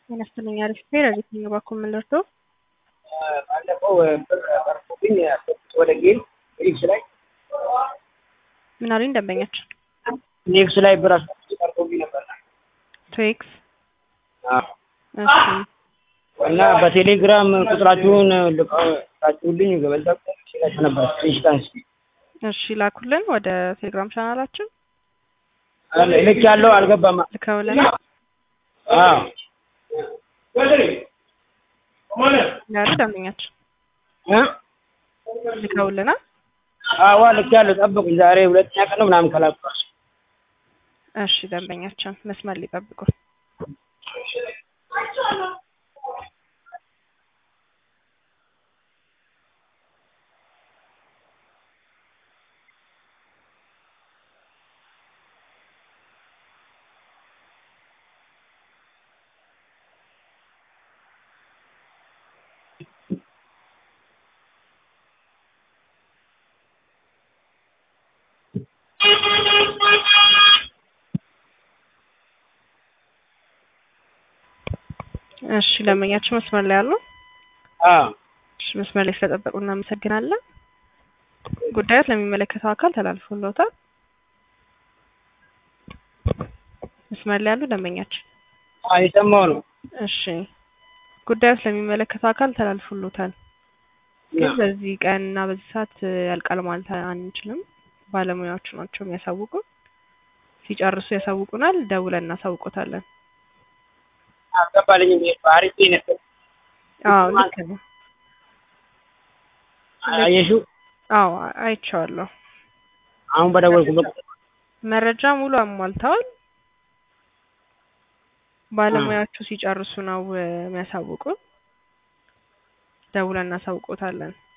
ጤና ይስጥልኝ አሪፍ ብሄር የትኛው በኩል ምን ልርዳው? ባለፈው ብር ቀርቶብኝ ወደ ጌም ኔክስ ላይ ምን አሉኝ ደንበኛችን? ኔክስ ላይ ብር አስቀምጬ ቀርቶብኝ ነበር ትዌክስ አዎ። እሺ እና በቴሌግራም ቁጥራችሁን ልካችሁልኝ በዛ ሲላችሁ ነበር ኢንስታንስ እሺ ላኩልን ወደ ቴሌግራም ቻናላችን ልክ ያለው አልገባም። ልከውልን አዎ ያሉ ደንበኛችን እ ልከውልናል። አዋ ልክ ያለው ጠብቁኝ። ዛሬ ሁለተኛ ቀን ነው ምናምን ከላኩ እሺ ደንበኛችን መስመር ሊጠብቁ እሺ ደንበኛችን መስመር ላይ አሉ። አዎ እሺ መስመር ላይ ስለጠበቁ እናመሰግናለን። ጉዳዮት ለሚመለከተው አካል ተላልፎልዎታል። መስመር ላይ ያሉ ደንበኛችን አዎ የሰማሁ ነው። እሺ ጉዳዮት ለሚመለከተው አካል ተላልፎልዎታል። ግን በዚህ ቀን እና በዚህ ሰዓት ያልቃል ማለት አንችልም። ባለሙያዎቹ ናቸው የሚያሳውቁን። ሲጨርሱ ያሳውቁናል። ደውለን እናሳውቆታለን። አልገባልኝም። አሪፍ ነበር። አዎ ልክ ነው። አየሽው? አዎ አይቼዋለሁ። አሁን በደወልኩበት መረጃ ሙሉ አሟልተዋል። ባለሙያዎቹ ሲጨርሱ ነው የሚያሳውቁን። ደውለን እናሳውቆታለን።